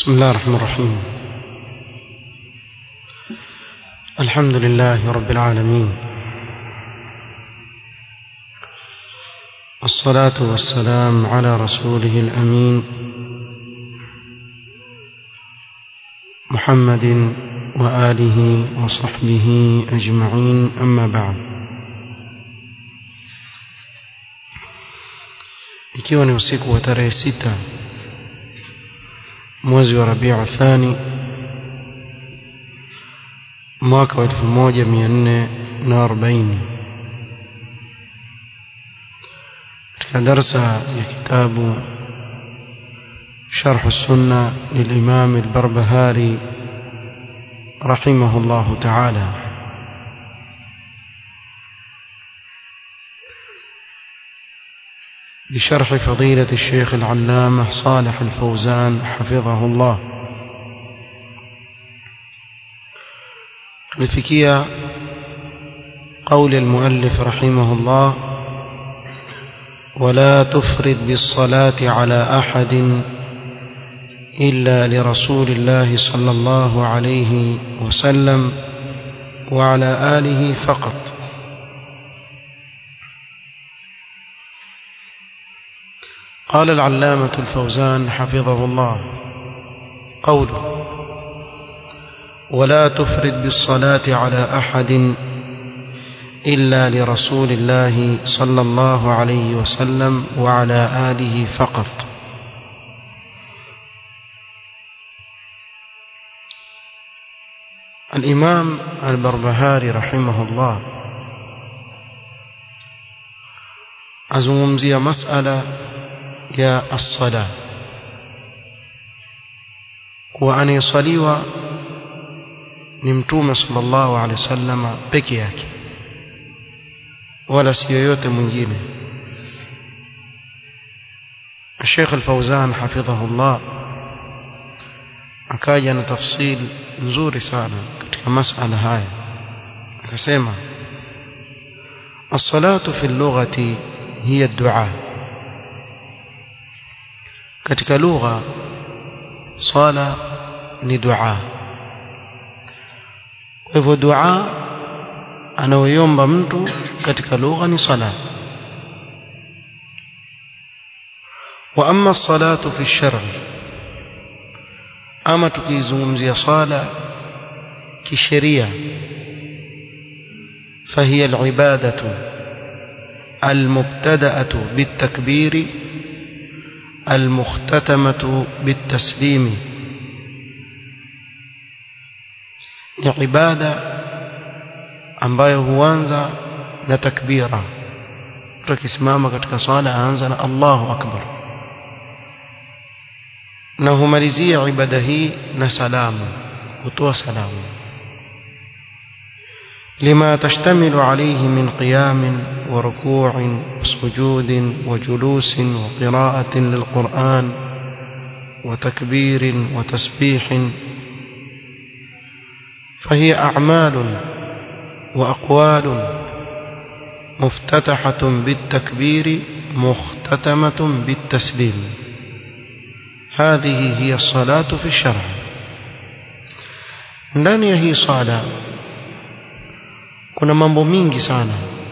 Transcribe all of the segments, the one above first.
بسم الله الرحمن الرحيم الحمد لله رب العالمين الصلاة والسلام على رسوله الأمين محمد وآله وصحبه أجمعين أما بعد ikiwa ni usiku wa tarehe sita mwezi wa Rabiu Thani mwaka wa 1440 katika darsa ya kitabu شرح السنة للإمام البربهاري رحمه الله تعالى بشرح فضيلة الشيخ العلامة صالح الفوزان حفظه الله لفكية قول المؤلف رحمه الله ولا تفرد بالصلاة على أحد إلا لرسول الله صلى الله عليه وسلم وعلى آله فقط قال العلامة الفوزان حفظه الله قوله ولا تفرد بالصلاة على أحد إلا لرسول الله صلى الله عليه وسلم وعلى آله فقط الإمام البربهاري رحمه الله أزمزي مسألة ya as-sala kuwa anayesaliwa ni mtume sallallahu alaihi wasallam peke yake wala si yoyote mwingine Sheikh Al-Fauzan hafidhahullah akaja na tafsil nzuri sana katika masala haya akasema as-salatu fi al-lughati hiya ad-du'a katika lugha swala ni dua kwa hivyo dua anaoiomba mtu katika lugha ni sala wa amma salatu fi shar'i ama tukizungumzia sala kisheria فهي العبادة المبتدأة بالتكبير المختتمة بالتسليم ni ibada ambayo huanza na takbira mtu akisimama katika swala aanza na Allahu akbar na humalizia ibada hii na salamu hutoa salamu لما تشتمل عليه من قيام وركوع وسجود وجلوس وقراءة للقرآن وتكبير وتسبيح فهي أعمال وأقوال مفتتحة بالتكبير مختتمة بالتسليم هذه هي الصلاة في الشرع ndani ya hii sala kuna mambo mingi sana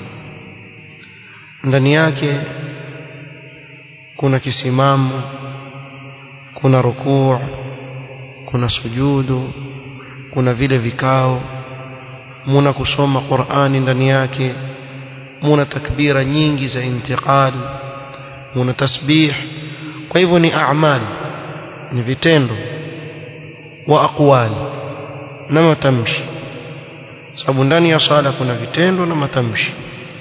ndani yake kuna kisimamo kuna rukuu kuna sujudu kuna vile vikao muna kusoma Qur'ani ndani yake muna takbira nyingi za intiqal muna tasbih kwa hivyo ni a'mali ni vitendo wa aqwali na matamshi sababu ndani ya sala kuna vitendo na matamshi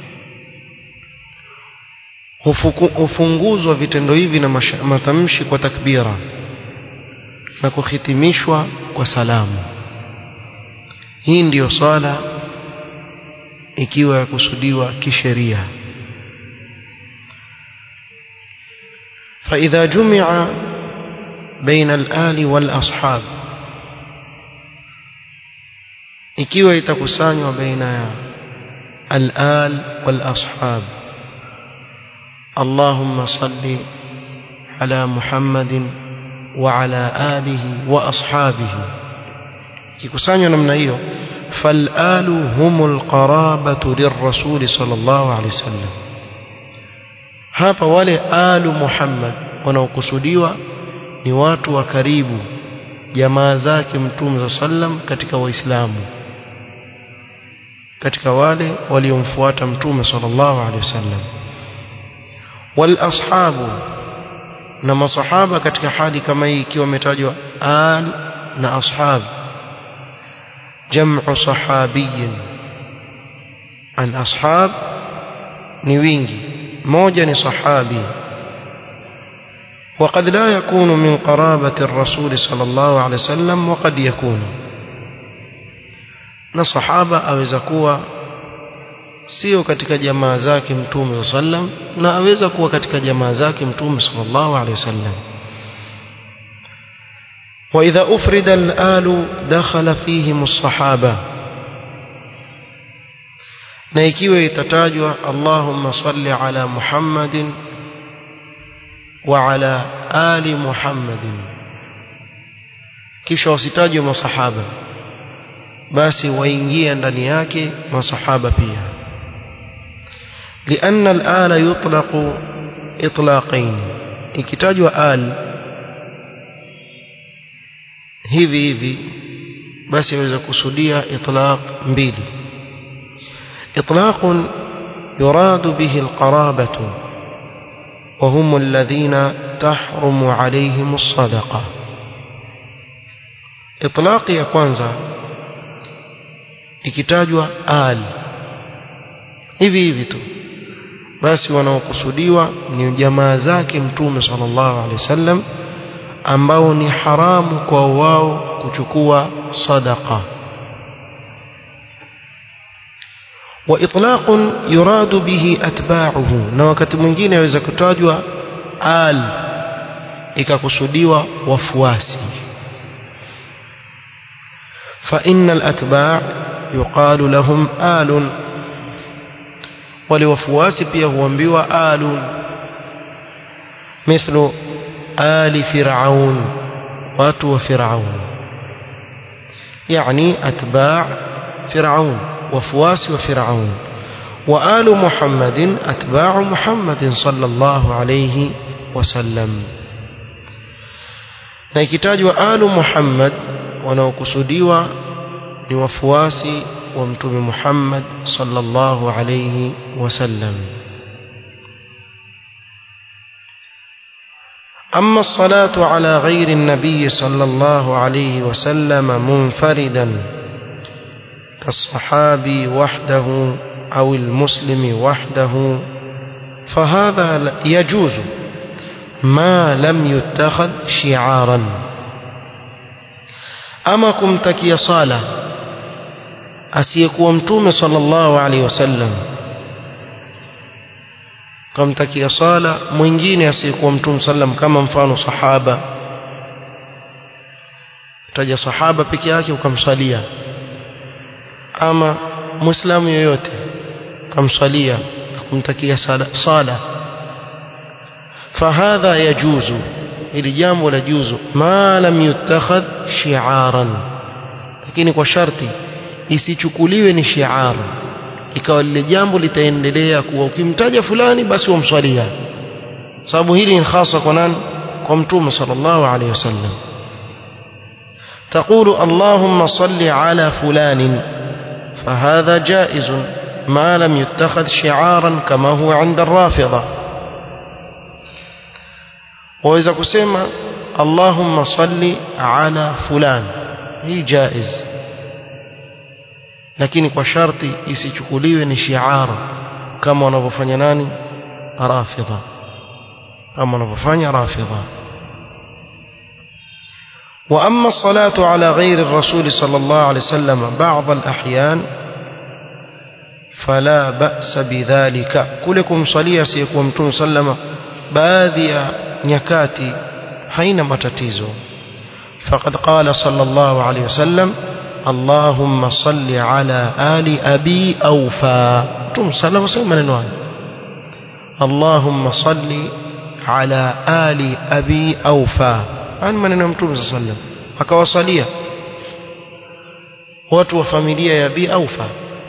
hufunguzwa vitendo hivi na matamshi kwa takbira na kuhitimishwa kwa salamu hii ndiyo sala ikiwa ya kusudiwa kisheria فإذا جمع بين الآل والأصحاب ikiwa itakusanywa baina ya al-al wal ashab Allahumma salli ala Muhammadin وعلى آله وأصحابه kikusanywa namna hiyo falalu humul qarabatu lirrasuli sallallahu alaihi wasallam hapa wale alu Muhammad wanaokusudiwa ni watu wa karibu jamaa zake mtume sallam katika waislamu katika wale waliomfuata mtume sallallahu alaihi wasallam wal ashabu na masahaba katika hali kama hii ikiwa umetajwa al na ashab jam'u sahabiyin al ashab ni wingi moja ni sahabi وقد لا يكون من قرابة الرسول صلى الله عليه وسلم وقد يكون na sahaba aweza kuwa sio katika jamaa zake mtume sallam na aweza kuwa katika jamaa zake mtume sallallahu alaihi wasallam واذا افرد الآل دخل فيهم الصحابه na ikiwa itatajwa Allahumma salli ala Muhammadin wa ala ali Muhammadin kisha wasitajwe masahaba basi waingia ndani yake masahaba pia لأن الآل يطلق إطلاقين ikitajwa al hivi hivi basi yaweza kusudia itlaq mbili إطلاق يراد به القرابة وهم الذين تحرم عليهم الصدقة إطلاق ya kwanza ikitajwa al hivi hivi tu basi wanaokusudiwa ni jamaa zake mtume sallallahu alaihi wasallam ambao ni haramu kwa wao kuchukua sadaqa وإطلاق يراد به أتباعه na wakati mwingine yaweza kutajwa al ikakusudiwa wafuasi فإن الأتباع يقال لهم آل ولوفواسي pia huambiwa آل مثل آل فرعون watu wa فرعون يعني أتباع فرعون وفواس وفرعون وآل محمد أتباع محمد صلى الله عليه وسلم na ikitajwa alu Muhammad wanaokusudiwa ni wafuasi wa mtume Muhammad sallallahu alayhi wasallam أما الصلاة على غير النبي صلى الله عليه وسلم منفردا كالصحابي وحده أو المسلم وحده فهذا يجوز ما لم يتخذ شعارا أما كمتكي صالة أسيكو متوم صلى الله عليه وسلم kumtakia sala mwingine asiyekuwa mtume sallam kama mfano sahaba taja sahaba peke yake ukamsalia ama muislamu yoyote ukamsalia kumtakia sala, sala fahadha yajuzu ili jambo la juzu ma lam yutakhadh shi'aran lakini kwa sharti isichukuliwe ni shi'ar ikawa lile jambo litaendelea kuwa ukimtaja fulani basi wamswalia sababu hili ni hasa kwa nani kwa mtume sallallahu alaihi wasallam تقول اللهم صل على فلان فهذا جائز ما لم يتخذ شعارا كما هو عند الرافضة وإذا كسيما اللهم صل على فلان هي جائز lakini kwa sharti isichukuliwe ni shiara kama wanavyofanya nani rafidha kama wanavyofanya rafidha واما الصلاه على غير الرسول صلى الله عليه وسلم بعض الاحيان فلا باس بذلك كلكم صليا سيكون متوم سلم baadhi ya nyakati haina matatizo فقد قال صلى الله عليه وسلم اللهم صل على آل أبي أوفى تم صلى الله عليه وسلم اللهم صل على آل أبي أوفى haya maneno ya mtume sallallahu alaihi wasallam akawasalia watu wa familia ya Abi Aufa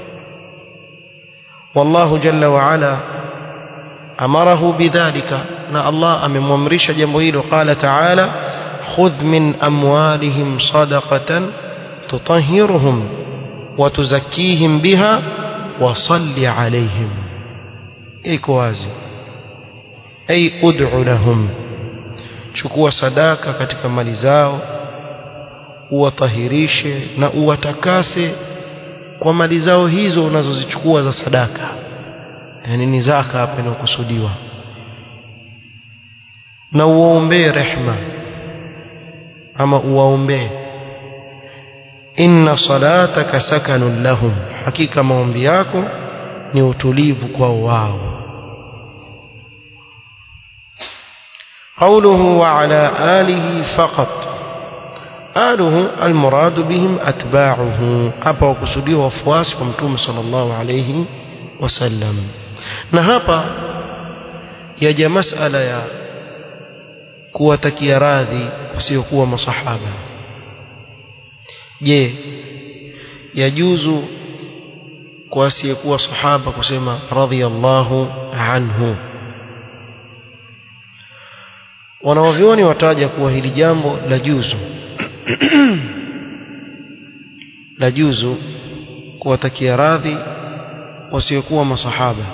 wallahu jalla wa ala amarahu bidhalika na Allah amemwamrisha jambo hilo qala ta'ala khudh min amwalihim sadaqatan tutahhiruhum wa tuzakkihim biha wa salli alayhim iko wazi ay ud'u lahum chukua sadaka katika mali zao uwatahirishe na uwatakase kwa mali zao hizo unazozichukua za sadaka yani ni zaka hapa inakusudiwa na uwaombee rehma ama uwaombee inna salataka sakanun lahum hakika maombi yako ni utulivu kwao wao قوله وعلى آله فقط آله المراد بهم أتباعه أبا وكسودي وفواس ومتوم صلى الله عليه وسلم نهابا يجا مسألة يا kuwatakia radhi wasiokuwa masahaba je yajuzu kwa asiyekuwa sahaba kusema radhiyallahu anhu wanawavyoni wataja kuwa hili jambo la juzu la juzu kuwatakia radhi wasiokuwa masahaba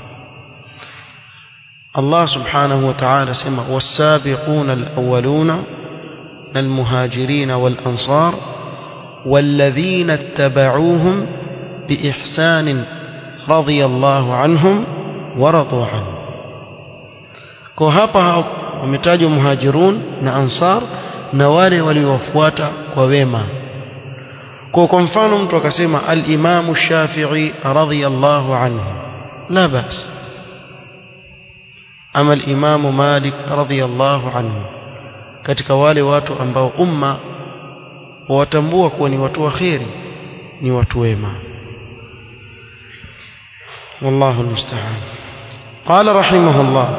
Allah subhanahu wa ta'ala sema was-sabiqun al-awwaluna al-muhajirin wal-ansar والذين اتبعوهم بإحسان رضي الله عنهم ورضوا عنه kwa hapa wametajwa muhajirun na ansar na wale waliowafuata kwa wema kwa kwa mfano mtu akasema al-Imam Shafi'i radhiyallahu anhu la bas ama al-Imam Malik radhiyallahu anhu katika wale watu ambao umma wawatambua kuwa ni watu wa kheri ni watu wema والله المستعان قال رحمه الله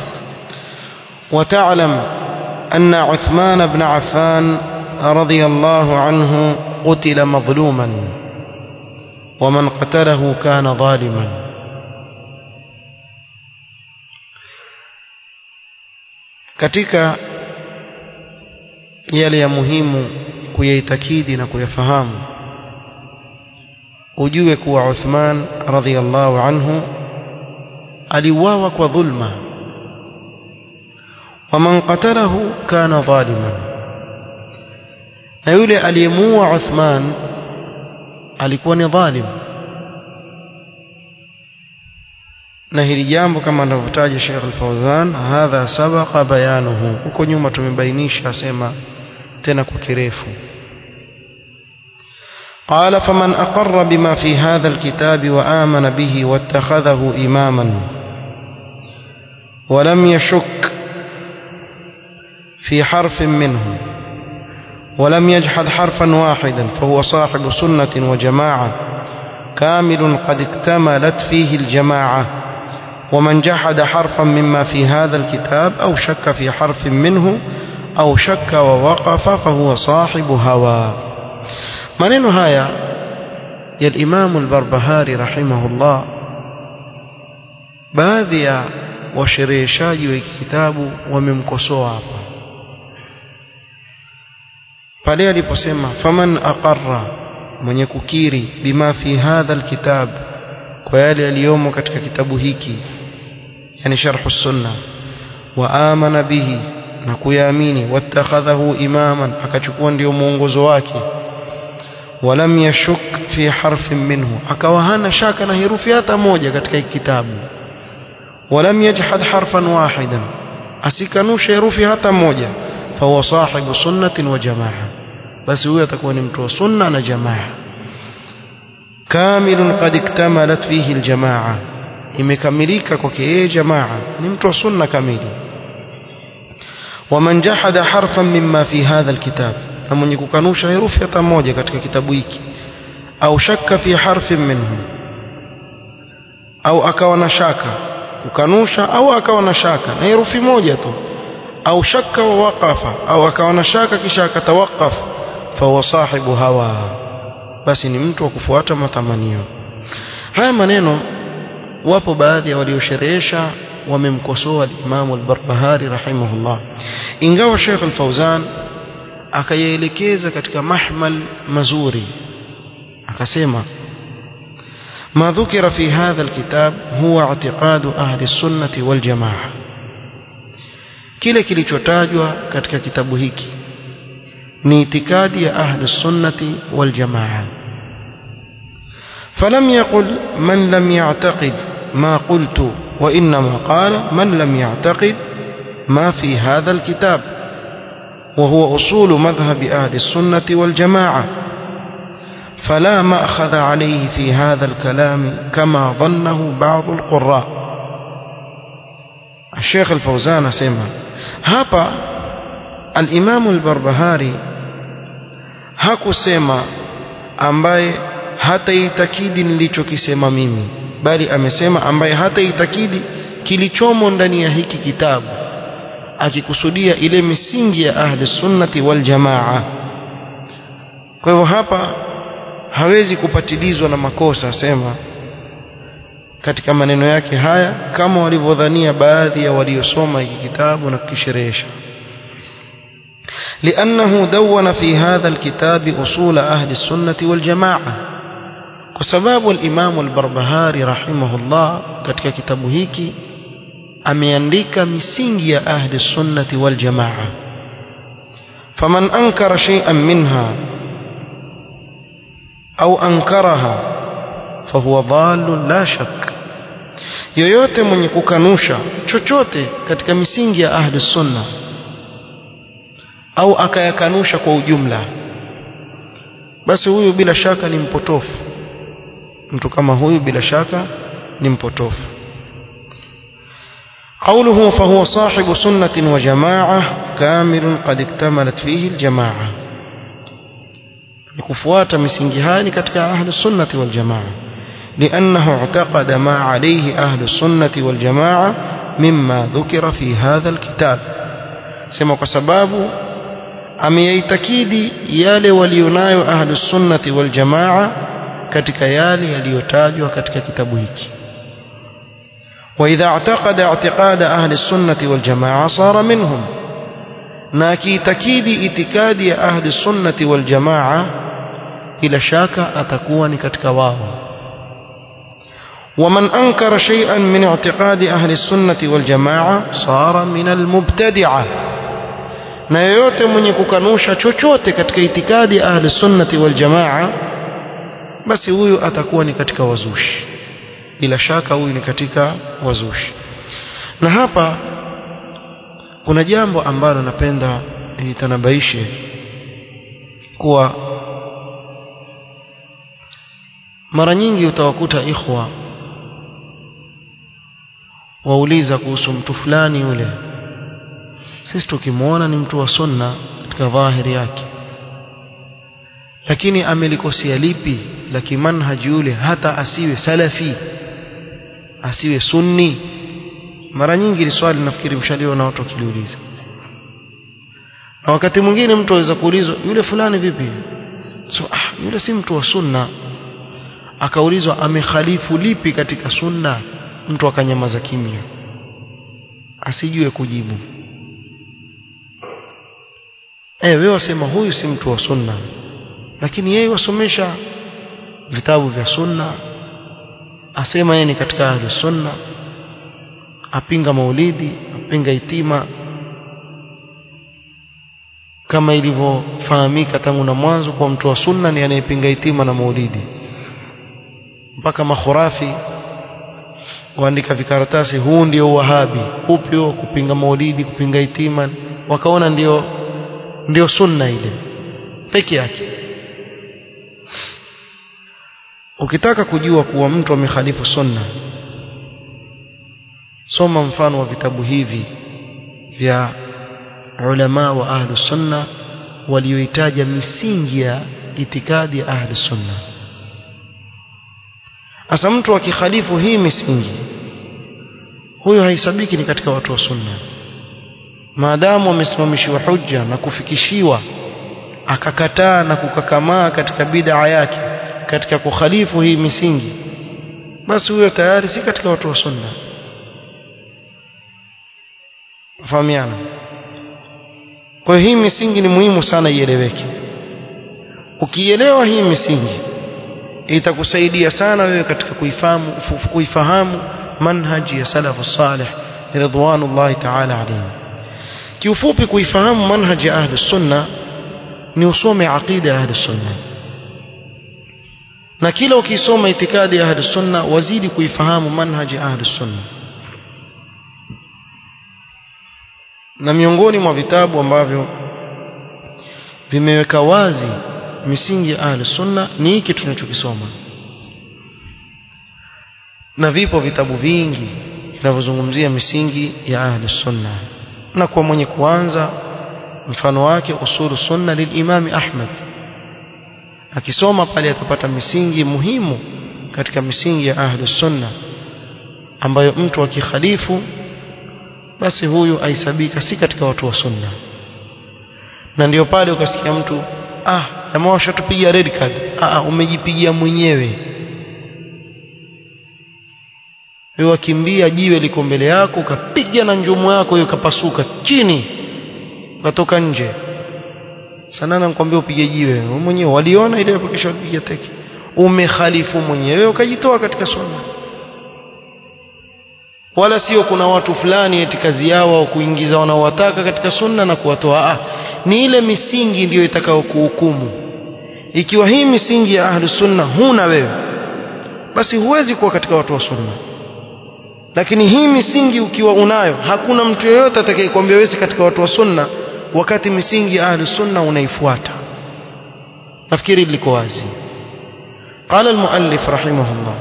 وتعلم أن عثمان بن عفان رضي الله عنه قتل مظلوما ومن قتله كان ظالما katika yale ya muhimu kuyaitakidi na kuyafahamu ujue kuwa Uthman radhiallahu anhu aliuawa kwa dhulma waman qatalahu kana dhaliman na yule aliyemuua Uthman alikuwa ni dhalim na hili jambo kama anavyotaja Sheikh Al-Fawzan hadha sabaqa bayanuhu huko nyuma tumebainisha asema tena kwa kirefu قال فمن أقر بما في هذا الكتاب وآمن به واتخذه إماما ولم يشك في حرف منه ولم يجحد حرفا واحدا فهو صاحب سنة وجماعة كامل قد اكتملت فيه الجماعة ومن جحد حرفا مما في هذا الكتاب أو شك في حرف منه أو شك ووقف فهو صاحب هوى maneno haya ya Imam al-Barbahari rahimahullah baadhi ya washereheshaji wa kitabu wamemkosoa hapa pale aliposema faman aqarra mwenye kukiri bima fi hadha alkitab kwa yale yaliyomo katika kitabu hiki yani sharh sunna wa amana bihi na kuyaamini wattakhadhahu imaman akachukua ndio mwongozo wake ولم يشك في حرف منه akawa hana shaka na herufi hata moja katika kitabu ولم يجحد حرفا واحدا asikanusha herufi hata moja فهو صاحب سنة وجماعة بس huyo atakuwa ni mtu wa sunna na jamaa كامل قد اكتملت فيه الجماعة imekamilika kwake yeye jamaa ni mtu wa sunna kamili ومن جحد حرفا مما في هذا الكتاب na mwenye kukanusha herufi hata moja katika kitabu hiki au shakka fi harfin minhu au akawa na shaka kukanusha au akawa na shaka na herufi moja tu au shakka wa waqafa au akawa na shaka kisha akatawakaf fahuwa sahibu hawa basi ni mtu wa kufuata matamanio haya maneno wapo baadhi ya waliosherehesha wamemkosoa al-Imam al-Barbahari rahimahullah ingawa Sheikh al-Fauzan akayaelekeza katika mahmal mazuri akasema ما ذكر في هذا الكتاب هو اعتقاد أهل السنة والجماعة kile kilichotajwa katika kitabu hiki ni itikadi ya ahli sunnati wal jamaa falam yaqul man lam ya'taqid ma qultu wa inma qala man lam ya'taqid ma fi hadha al kitab wa huwa usul madhhab ahli sunnati wal jamaa فلا مأخذ عليه في هذا الكلام كما ظنه بعض القراء الشيخ الفوزان سمع hapa al-Imam al-Barbahari hakusema ambaye hataitakidi nilichokisema mimi bali amesema ambaye hataitakidi kilichomo ndani ya hiki kitabu akikusudia ile misingi ya ahli sunnati wal jamaa kwa hivyo hapa hawezi kupatilizwa na makosa sema katika maneno yake haya kama walivyodhania baadhi ya waliosoma hiki kitabu na kukisherehesha لأنه دون في هذا الكتاب أصول أهل السنة والجماعة وسباب الإمام البربهاري رحمه الله katika kitabu hiki ameandika misingi ya ahli sunnati wal jamaa faman ankara shay'an minha au ankaraha fahuwa dhalun la shak yoyote mwenye kukanusha chochote katika misingi ya ahli sunna au akayakanusha kwa ujumla basi huyu bila shaka ni mpotofu mtu kama huyu bila shaka ni mpotofu قوله فهو صاحب سنة وجماعة كامل قد اكتملت فيه الجماعة kufuata misingi haya katika ahli sunnati wal jamaa لأنه اعتقد ما عليه أهل السنة والجماعة مما ذكر في هذا الكتاب سمع كسباب ameyaitakidi yale walionayo ahlu sunnati wal jamaa katika yale yaliyotajwa katika kitabu hiki واذا اعتقد اعتقاد اهل السنه والجماعه صار منهم na akiitakidi itikadi ya ahli sunnati wal jamaa bila shaka atakuwa ni katika wao ومن أنكر شيئا من اعتقاد أهل السنة والجماعة صار من المبتدعة na yoyote mwenye kukanusha chochote katika itikadi ahli sunnati wal jamaa basi huyu atakuwa ni katika wazushi bila shaka huyu ni katika wazushi na hapa kuna jambo ambalo napenda nitanabaishe kuwa mara nyingi utawakuta ikhwa wauliza kuhusu mtu fulani yule sisi tukimwona ni mtu wa sunna katika dhahiri yake lakini amelikosea lipi la kimanhaji yule hata asiwe salafi asiwe sunni mara nyingi ni swali nafikiri mshaliwa na watu wakiliuliza na wakati mwingine mtu aweza kuulizwa yule fulani vipi so, ah, yule si mtu wa sunna akaulizwa amekhalifu lipi katika sunna mtu akanyamaza kimya asijue kujibu eh wewe wasema huyu si mtu wa sunna lakini yeye wasomesha vitabu vya sunna asema yeye ni katika ahlus sunna apinga maulidi apinga itima kama ilivyofahamika tangu na mwanzo kwa mtu wa sunna ni anayepinga itima na maulidi mpaka makhurafi waandika vikaratasi huu ndio wahabi upyo kupinga maulidi kupinga itima wakaona ndio ndio sunna ile peke yake ukitaka kujua kuwa mtu amekhalifu sunna soma mfano wa vitabu hivi vya ulama wa ahlu sunna walioitaja misingi ya itikadi ya ahlu sunna Asa mtu akikhalifu hii misingi huyo haisabiki ni katika watu wa sunna maadamu amesimamishiwa hujja na kufikishiwa akakataa na kukakamaa katika bid'a yake katika kukhalifu hii misingi basi huyo tayari si katika watu wa sunna fahamiana kwa hiyo hii misingi ni muhimu sana ieleweke ukielewa hii misingi itakusaidia sana wewe katika kuifahamu kuifahamu manhaji ya salafu salih ridwanullahi ta'ala alayhim kiufupi kuifahamu manhaji ya ahli sunna ni usome aqida ya ahli sunna na kila ukisoma itikadi ya ahli sunna wazidi kuifahamu manhaji ya ahli sunna na miongoni mwa vitabu ambavyo vimeweka wazi misingi ya ahli sunna ni hiki tunachokisoma na vipo vitabu vingi vinavyozungumzia misingi ya ahli sunna na kwa mwenye kuanza mfano wake usulu sunna lilimami Ahmad akisoma pale atapata misingi muhimu katika misingi ya ahli sunna ambayo mtu akikhalifu basi huyu aisabika si katika watu wa sunna na ndio pale ukasikia mtu ah jamaa washatupiga red card ah umejipigia mwenyewe wewe wakimbia jiwe liko mbele yako ukapiga na njumu yako hiyo kapasuka chini ukatoka nje sana nakwambia upige jiwe wewe mwenyewe waliona ile hapo kisha upiga teke umekhalifu mwenyewe ukajitoa katika sunna wala sio kuna watu fulani eti kazi yao kuingiza wanaowataka katika sunna na kuwatoa ah ni ile misingi ndiyo itakao kuhukumu ikiwa hii misingi ya ahlu sunna huna wewe basi huwezi kuwa katika watu wa sunna lakini hii misingi ukiwa unayo hakuna mtu yeyote atakayekwambia wewe katika watu wa sunna wakati misingi ya ahlu sunna unaifuata nafikiri liko wazi قال المؤلف رحمه الله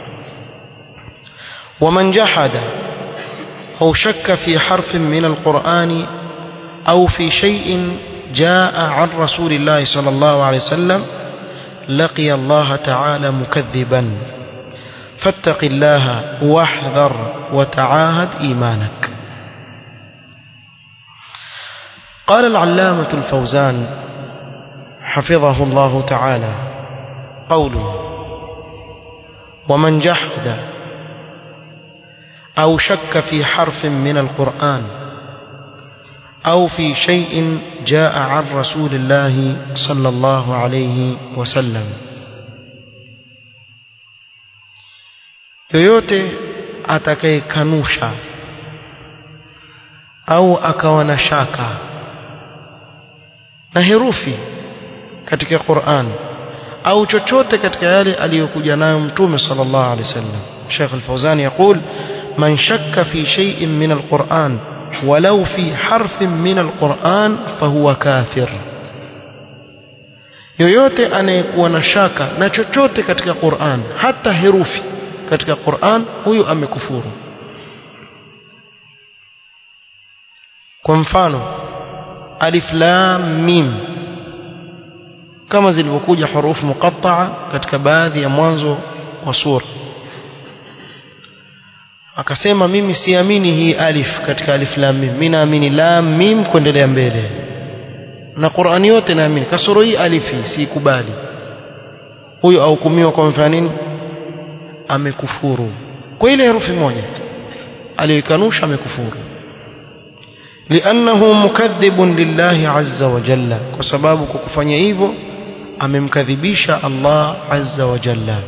ومن جحد أو شك في حرف من القرآن أو في شيء جاء عن رسول الله صلى الله عليه وسلم لقي الله تعالى مكذبا فاتق الله واحذر وتعاهد إيمانك قال العلامة الفوزان حفظه الله تعالى قوله ومن جحد أو شك في حرف من القرآن أو في شيء جاء عن رسول الله صلى الله عليه وسلم yoyote atakayekanusha au akawa na shaka na herufi katika Qur'an au chochote katika yale aliyokuja nayo mtume sallallahu alaihi wasallam Sheikh Al-Fawzan يقول من شك في شيء من القرآن ولو في حرف من القرآن فهو كافر yoyote anayekuwa na shaka na chochote katika Qur'an hata herufi katika Qur'an huyu amekufuru kwa mfano alif lam mim kama zilivyokuja hurufu muqatta'a katika baadhi ya mwanzo wa sura akasema mimi siamini hii alif katika alif lam mim mimi naamini lam mim kuendelea mbele na Qur'ani yote naamini kasoro hii alifi sikubali huyo ahukumiwa kwa mfano nini amekufuru kwa ile herufi moja aliyokanusha amekufuru لأنه مكذب لله عز وجل وسبب kufanya hivyo amemkadhibisha Allah azza wa jalla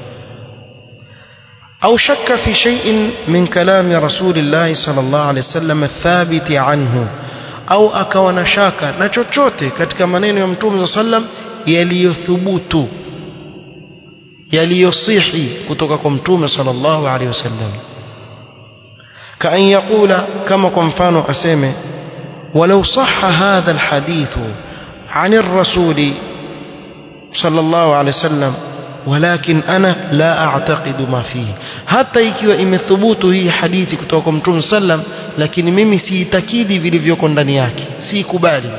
أو شك في شيء من كلام رسول الله صلى الله عليه وسلم الثابت عنه au akawa na shaka na chochote katika maneno ya mtume sallam yaliyothubutu yaliyosihi kutoka kwa mtume sallallahu alaihi wasallam kaan yaqula kama kwa mfano aseme walau sahha hadha alhadithu عن الرسول صلى الله عليه وسلم ولكن أنا لا أعتقد ما فيه hata ikiwa imethubutu hii hadithi kutoka kwa mtume sallam lakini mimi siitakidi vilivyoko ndani yake siikubali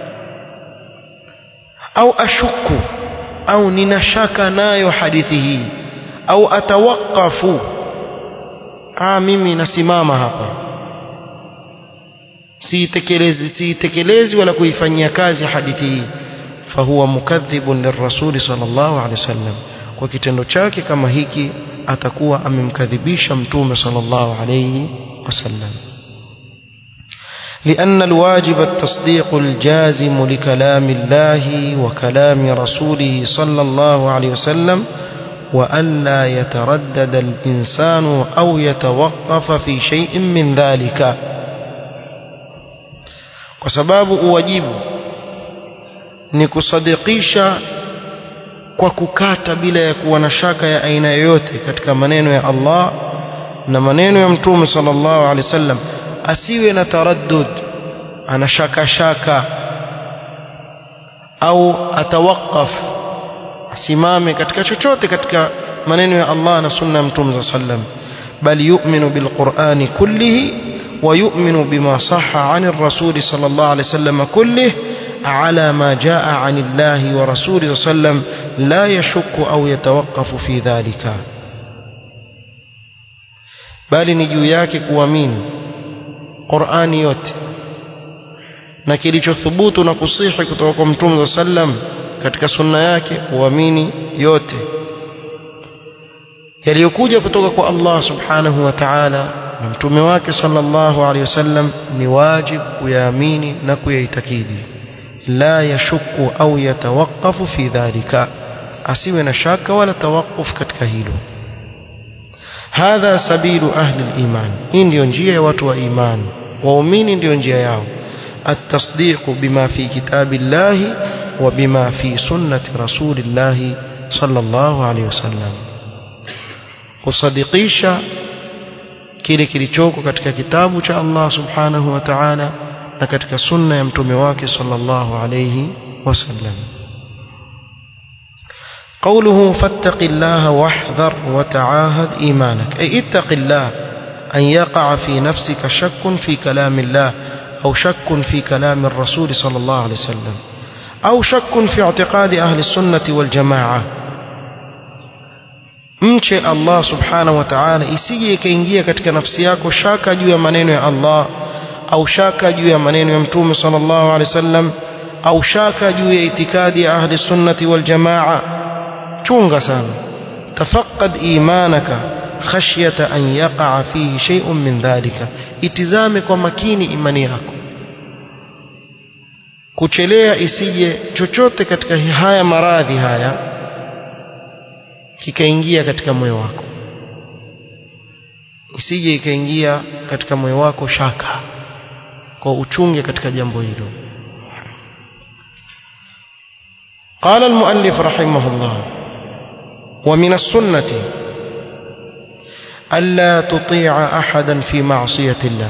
au ashuku au nina shaka nayo hadithi hii au atawakafu ah mimi nasimama hapa siitekelezi siitekelezi wala kuifanyia kazi hadithi hii fahuwa mukadhibun lirrasuli sallallahu alaihi wasallam kwa kitendo chake kama hiki atakuwa amemkadhibisha mtume sallallahu alaihi wasallam لأن الواجب التصديق الجازم لكلام الله وكلام رسوله صلى الله عليه وسلم وألا يتردد الإنسان أو يتوقف في شيء من ذلك وسباب واجب نكصدقيشا kwa kukata bila ya kuwa na shaka ya aina yoyote katika maneno ya Allah na maneno ya Mtume sallallahu alaihi wasallam asiwe na taraddud ana shaka shaka au atawaqaf asimame katika chochote katika maneno ya Allah na sunna ya Mtume sallam bal yu'minu bil Qur'ani kullihi wa yu'minu bima sahha 'an ar-rasul sallallahu alayhi wasallam kullihi على ما جاء عن الله ورسوله صلى الله عليه وسلم لا يشك أو يتوقف في ذلك bali ni juu yake kuamini Qur'ani yote na kilichothubutu na kusihi kutoka kwa Mtume sallam katika sunna yake kuamini yote yaliyokuja kutoka kwa Allah subhanahu wa ta'ala na mtume wake sallallahu alaihi wasallam ni wajib kuyaamini na kuyaitakidi la yashukku au yatawaqqafu fi dhalika asiwe na shaka wala tawaquf katika hilo hadha sabilu ahli al-iman hii ndio njia ya watu wa imani waumini ndio njia yao التصديق بما في كتاب الله وبما في سنة رسول الله صلى الله عليه وسلم kusadikisha kile kilichoko katika kitabu cha Allah subhanahu wa ta'ala na katika sunna ya mtume wake sallallahu alayhi wasallam قوله فاتق الله واحذر وتعاهد إيمانك أي اتق الله أن يقع في نفسك شك في كلام الله أو شك في كلام الرسول صلى الله عليه وسلم أو شك في اعتقاد أهل السنة والجماعة mche Allah subhanahu wa ta'ala isije ikaingia katika nafsi yako shaka juu ya maneno ya Allah au shaka juu ya maneno ya mtume sallallahu alaihi wasallam au shaka juu ya itikadi ya ahli sunnati wal jamaa chunga sana tafaqqad imanaka khashyata an yaqa fihi shay'un min dhalika itizame kwa makini imani yako kuchelea isije chochote katika haya maradhi haya kikaingia katika moyo wako isije ikaingia katika moyo wako shaka kwa uchunge katika jambo hilo قال المؤلف رحمه الله ومن السنة ألا تطيع أحدا في معصية الله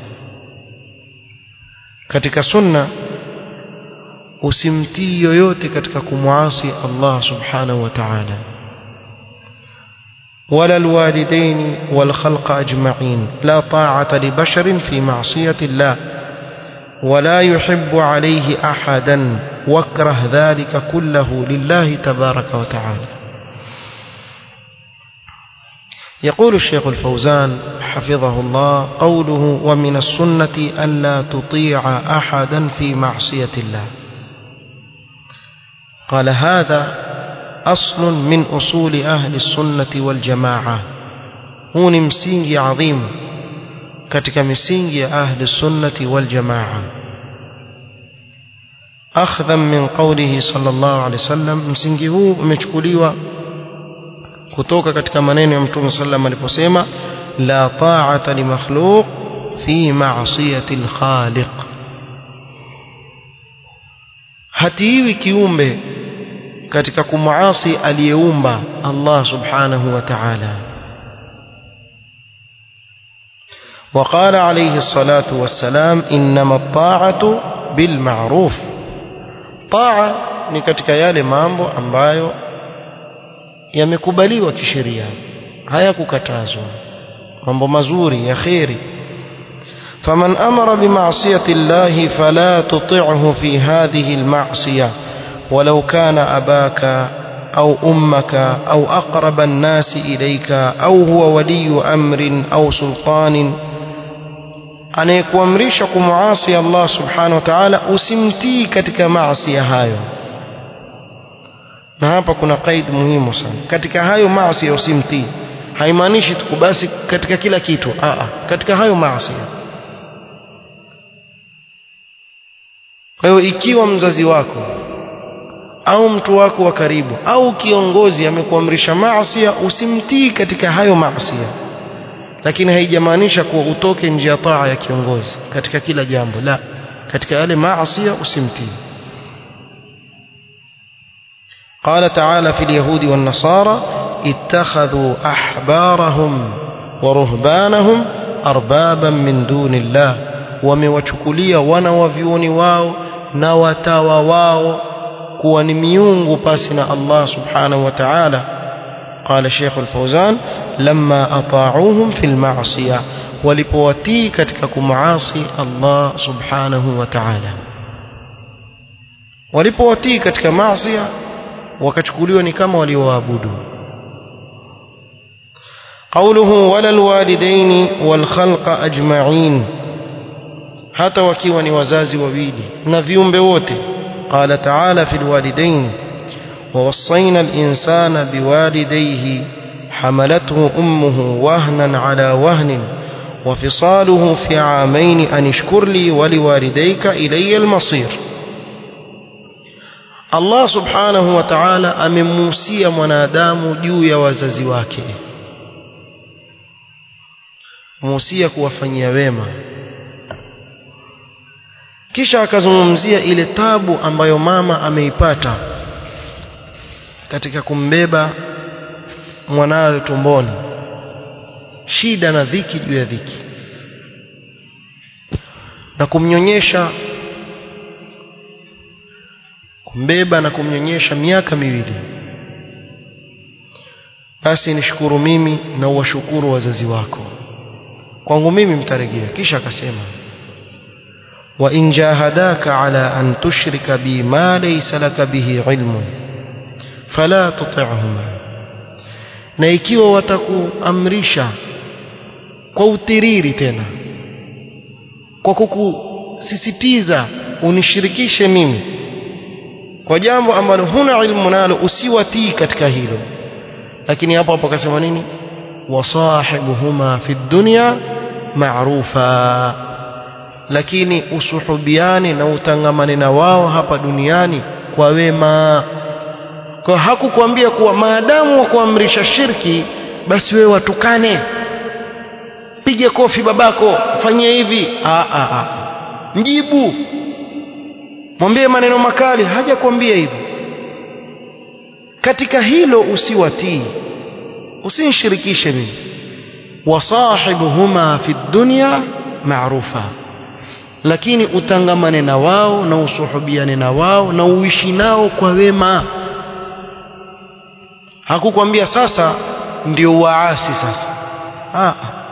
katika sunna usimtii yoyote katika kumwasi Allah subhanahu wa ta'ala ولا الوالدين والخلق أجمعين لا طاعة لبشر في معصية الله ولا يحب عليه أحدا واكره ذلك كله لله تبارك وتعالى يقول الشيخ الفوزان حفظه الله قوله ومن السنة ألا تطيع أحدا في معصية الله قال هذا أصل من أصول أهل السنة والجماعة هو مسينج عظيم katika misingi ya ahli sunnati wal jamaa akhdhan min qawlihi sallallahu alayhi wasallam msingi huu umechukuliwa kutoka katika maneno ya mtume sallam aliposema la ta'ata li makhluq fi ma'siyati al-khaliq hatiwi kiumbe katika kumuasi aliyeumba Allah subhanahu wa ta'ala وقال عليه الصلاة والسلام إنما الطاعة بالمعروف طاعة ni katika yale mambo ambayo yamekubaliwa kisheria hayakukatazwa mambo mazuri ya khairi faman amara bima'siyati llahi fala tuti'hu fi hadhihi alma'siyah walau kana abaka أو أمك أو أقرب الناس إليك أو هو ولي أمر أو سلطان anayekuamrisha kumuasi Allah subhanahu wa ta'ala usimtii katika maasi hayo na hapa kuna kaid muhimu sana katika hayo maasi usimtii haimaanishi tu basi katika kila kitu a katika hayo maasi kwa hiyo ikiwa mzazi wako au mtu wako wa karibu au kiongozi amekuamrisha maasi usimtii katika hayo maasi lakini haijamaanisha kuwa utoke nje ya taa ya kiongozi katika kila jambo la katika yale maasi usimtii قال تعالى في اليهود والنصارى اتخذوا أحبارهم ورهبانهم أربابا من دون الله wamewachukulia wana wa vyuoni wao na watawa wao kuwa ni miungu pasi na Allah subhanahu wa ta'ala قال الشيخ الفوزان لما أطاعوهم في المعصية walipowatii katika kumaasi Allah subhanahu wa ta'ala walipowatii katika maasi wakachukuliwa ni kama walioabudu قوله ولا الوالدين والخلق أجمعين hata wakiwa ni wazazi wawili na viumbe wote قال تعالى في الوالدين ووصينا الإنسان بوالديه حملته أمه وهنا على وهن وفصاله في عامين أن اشكر لي ولوالديك إلي المصير Allah subhanahu wa ta'ala amemuhusia mwanadamu juu ya wazazi wake muhusia kuwafanyia wema kisha akazungumzia ile tabu ambayo mama ameipata katika kumbeba mwanawe tumboni shida na dhiki juu ya dhiki na kumnyonyesha kumbeba na kumnyonyesha miaka miwili basi nishukuru mimi na uwashukuru wazazi wako kwangu mimi mtarejea kisha akasema wa in jahadaka ala an tushrika bi ma laysa laka bihi ilmun fala tuti'huma na ikiwa watakuamrisha kwa utiriri tena kwa kukusisitiza unishirikishe mimi kwa jambo ambalo huna ilmu nalo usiwatii katika hilo lakini hapo hapo akasema nini wasahibuhuma fi dunya ma'rufa lakini usuhubiane na utangamane na wao hapa duniani kwa wema kwa hakukwambia kuwa maadamu wa kuamrisha shirki basi wewe watukane pige kofi babako fanyie hivi a a a mjibu mwambie maneno makali hajakwambia hivyo katika hilo usiwatii usinishirikishe mimi wasahibuhuma fi dunya maarufa lakini utangamane na wao na usuhubiane na wao na uishi nao kwa wema hakukwambia sasa ndio waasi sasa ah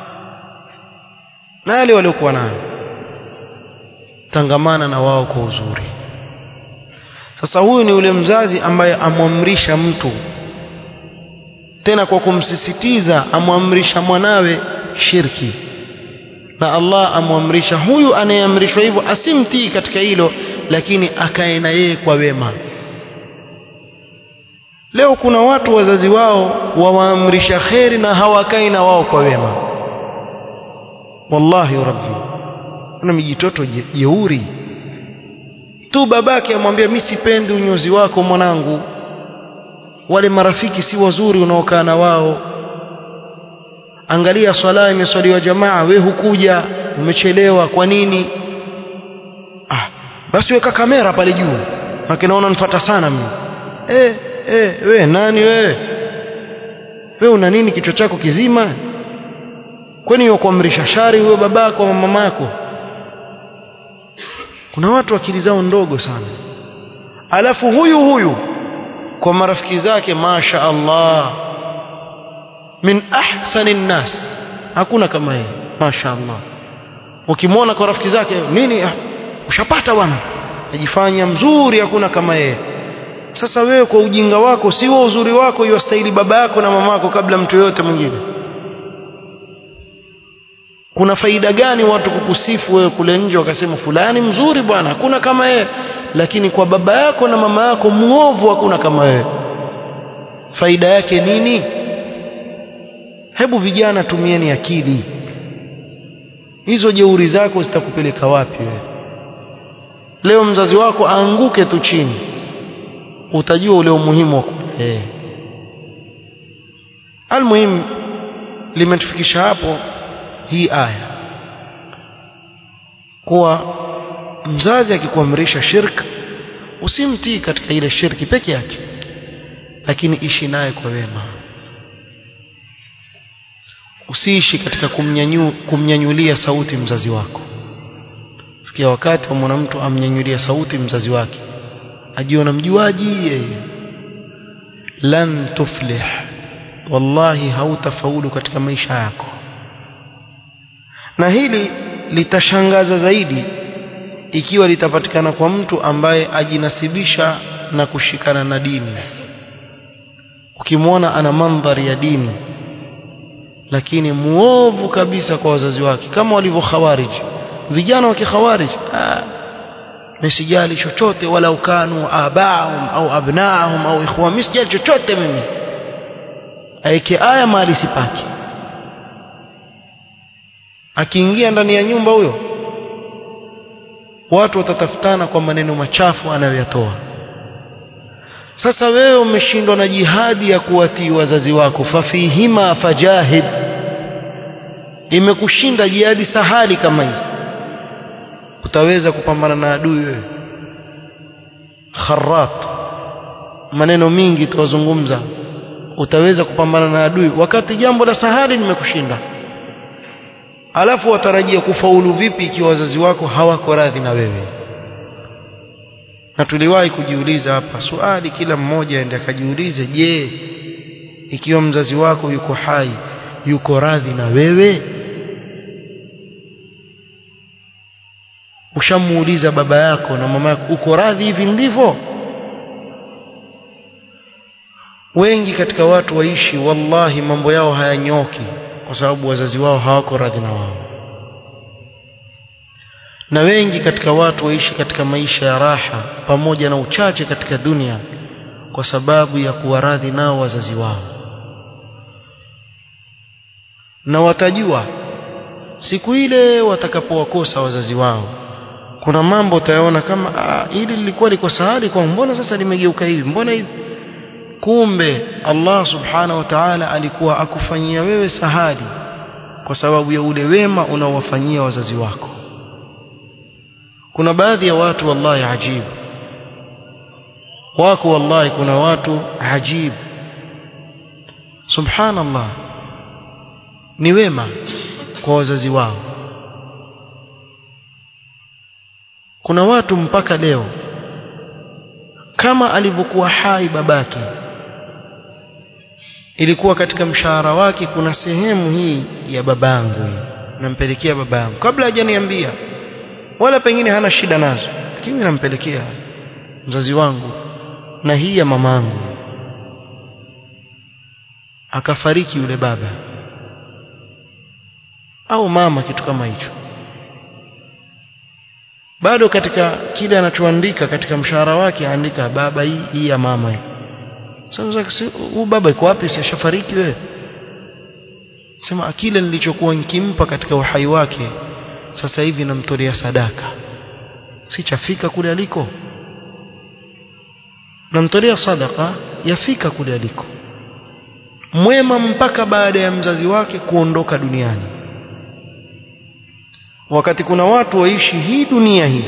na wale waliokuwa nayo tangamana na wao kwa uzuri sasa huyu ni ule mzazi ambaye amwamrisha mtu tena kwa kumsisitiza amwamrisha mwanawe shirki na Allah amwamrisha huyu anayeamrishwa hivyo asimtii katika hilo lakini akae na yeye kwa wema leo kuna watu wazazi wao wawaamrisha kheri na hawakai na wao kwa wema wallahi rabbi kuna mijitoto jeuri tu babake amwambia mimi sipendi unyozi wako mwanangu wale marafiki si wazuri unaokaa na wao angalia swala imeswaliwa jamaa we hukuja umechelewa kwa nini ah basi weka kamera pale juu naona nifuata sana mimi eh eh we nani wewe we una nini kichwa chako kizima kwani wakuamrisha shari huyo babako au mamako kuna watu akili zao ndogo sana alafu huyu huyu kwa marafiki zake masha Allah min ahsani nnas hakuna kama yeye masha Allah ukimwona kwa rafiki zake nini ah, ushapata bwana ajifanya mzuri hakuna kama yeye sasa wewe kwa ujinga wako si wa uzuri wako iwastahili baba yako na mama yako kabla mtu yote mwingine kuna faida gani watu kukusifu wewe kule nje wakasema fulani mzuri bwana hakuna kama yeye lakini kwa baba yako na mama yako muovu hakuna kama wewe faida yake nini hebu vijana tumieni akili hizo jeuri zako zitakupeleka wapi wewe leo mzazi wako aanguke tu chini utajua ule umuhimu wa eh almuhim limetufikisha hapo hii aya kuwa mzazi akikuamrisha shirk usimtii katika ile shirki peke yake lakini ishi naye kwa wema usiishi katika kumnyanyu, kumnyanyulia sauti mzazi wako fikia wakati wa mwanamtu amnyanyulia sauti mzazi wake ajiona mjuaji yeye lan tuflih wallahi hautafaulu katika maisha yako na hili litashangaza zaidi ikiwa litapatikana kwa mtu ambaye ajinasibisha na kushikana na dini ukimwona ana mandhari ya dini lakini muovu kabisa kwa wazazi wake kama walivyo khawarij vijana wa kikhawarij msijali chochote wala ukanu abaahum au abnaahum au ikhwa msijali chochote mimi aeke aya mahali sipaki akiingia ndani ya nyumba huyo watu watatafutana kwa maneno machafu anayoyatoa sasa wewe umeshindwa na jihadi ya kuwatii wazazi wako fafihima fajahid imekushinda jihadi sahali kama hii utaweza kupambana na adui wewe kharat maneno mingi tuwazungumza utaweza kupambana na adui wakati jambo la sahali limekushinda alafu watarajia kufaulu vipi ikiwa wazazi wako hawako radhi na wewe na tuliwahi kujiuliza hapa swali kila mmoja aende akajiulize je ikiwa mzazi wako yuko hai yuko radhi na wewe ushamuuliza baba yako na mama yako uko radhi hivi ndivyo wengi katika watu waishi wallahi mambo yao hayanyoki kwa sababu wazazi wao hawako radhi na wao na wengi katika watu waishi katika maisha ya raha pamoja na uchache katika dunia kwa sababu ya kuwa radhi nao wazazi wao na watajua siku ile watakapowakosa wazazi wao kuna mambo utayaona kama ah, hili lilikuwa liko sahali kwa mbona sasa limegeuka hivi mbona hivi kumbe Allah subhanahu wa ta'ala alikuwa akufanyia wewe sahali kwa sababu ya ule wema unaowafanyia wazazi wako kuna baadhi ya watu wallahi ajibu wako wallahi kuna watu ajibu subhanallah ni wema kwa wazazi wao kuna watu mpaka leo kama alivyokuwa hai babake ilikuwa katika mshahara wake kuna sehemu hii ya babangu nampelekea babangu kabla hajaniambia wala pengine hana shida nazo lakini nampelekea mzazi wangu na hii ya mamangu akafariki yule baba au mama kitu kama hicho bado katika kile anachoandika katika mshahara wake aandika baba hii hii ya mama hii sasa huyu baba yuko wapi si ashafariki wewe sema kile nilichokuwa nikimpa katika uhai wake sasa hivi namtolea sadaka si chafika kule aliko namtolea sadaka yafika kule aliko mwema mpaka baada ya mzazi wake kuondoka duniani wakati kuna watu waishi hii dunia hii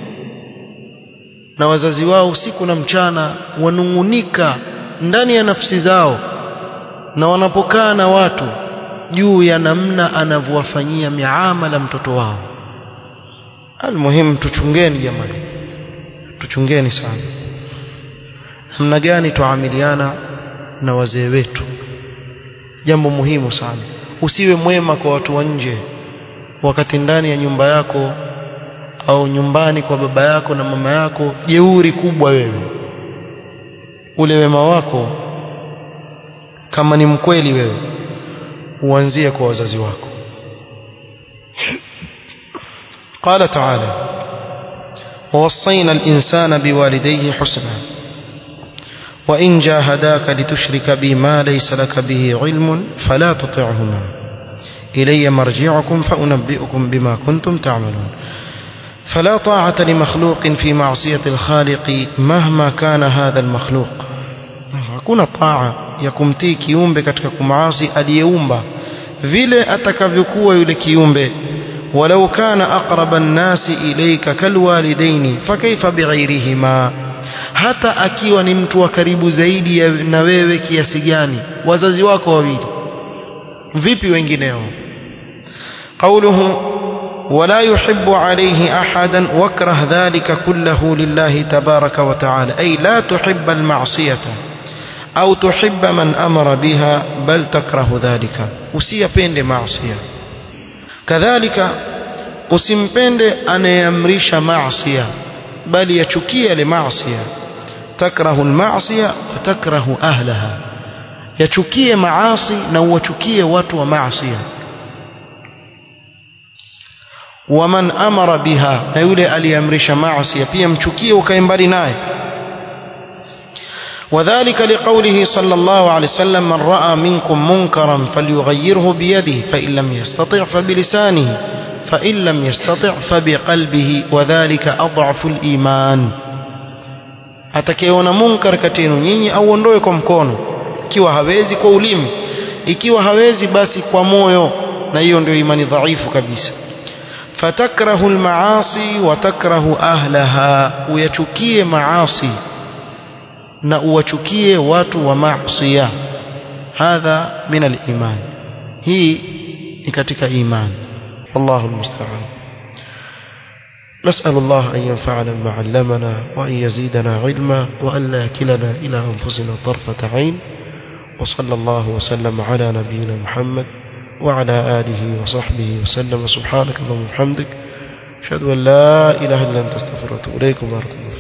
na wazazi wao usiku na mchana wanungunika ndani ya nafsi zao na wanapokaa na watu juu ya namna anavyowafanyia miamala mtoto wao almuhimu tuchungeni jamani tuchungeni sana namna gani tuamiliana na wazee wetu jambo muhimu sana usiwe mwema kwa watu wa nje wakati ndani ya nyumba yako au nyumbani kwa baba yako na mama yako jeuri kubwa wewe ule wema wako kama ni mkweli wewe uanzie kwa wazazi wako قال تعالى ووصينا الإنسان بوالديه حسنا وإن جاهداك لتشرك بي ما ليس لك به علم فلا تطعهما إلي مرجعكم فأنبئكم بما كنتم تعملون فلا طاعة لمخلوق في معصية الخالق مهما كان هذا المخلوق hakuna taa ya kumtii kiumbe katika kumaasi aliyeumba vile atakavyokuwa yule kiumbe walau kana aqraba nnasi ilayka kalwalidaini fakaifa bighairihima hata akiwa ni mtu wa karibu zaidi na wewe kiasi gani wazazi wako wawili vipi wengineo قوله ولا يحب عليه أحدا واكره ذلك كله لله تبارك وتعالى أي لا تحب المعصية أو تحب من أمر بها بل تكره ذلك usiyapende maasiya kadhalika usimpende anayeamrisha maasiya bali yachukie yale maasiya takrahu almaasiya wa takrahu ahlaha yachukie maasi na uwachukie watu wa maasiya waman amara biha na yule aliamrisha maasi pia mchukie ukae mbali naye وذلك لقوله صلى الله عليه وسلم من رأى منكم منكرا فليغيره بيده فإن لم يستطع فبلسانه فإن لم يستطع فبقلبه وذلك أضعف الإيمان atakayeona munkar kati yenu nyinyi auondoe kwa mkono ikiwa hawezi kwa ulimi ikiwa hawezi basi kwa moyo na hiyo ndio imani dhaifu kabisa فتكره المعاصي وتكره أهلها ويشكيه معاصي na uwachukie watu wa maasiya hadha min al-iman hii ni katika iman wallahu almusta'an نسأل الله أن ينفعنا بما علمنا وأن يزيدنا علما وأن لا يكلنا إلى أنفسنا طرفة عين وصلى الله وسلم على نبينا محمد وعلى آله وصحبه وسلم سبحانك اللهم وبحمدك أشهد أن لا إله إلا أنت استغفرك وأتوب إليك وبارك الله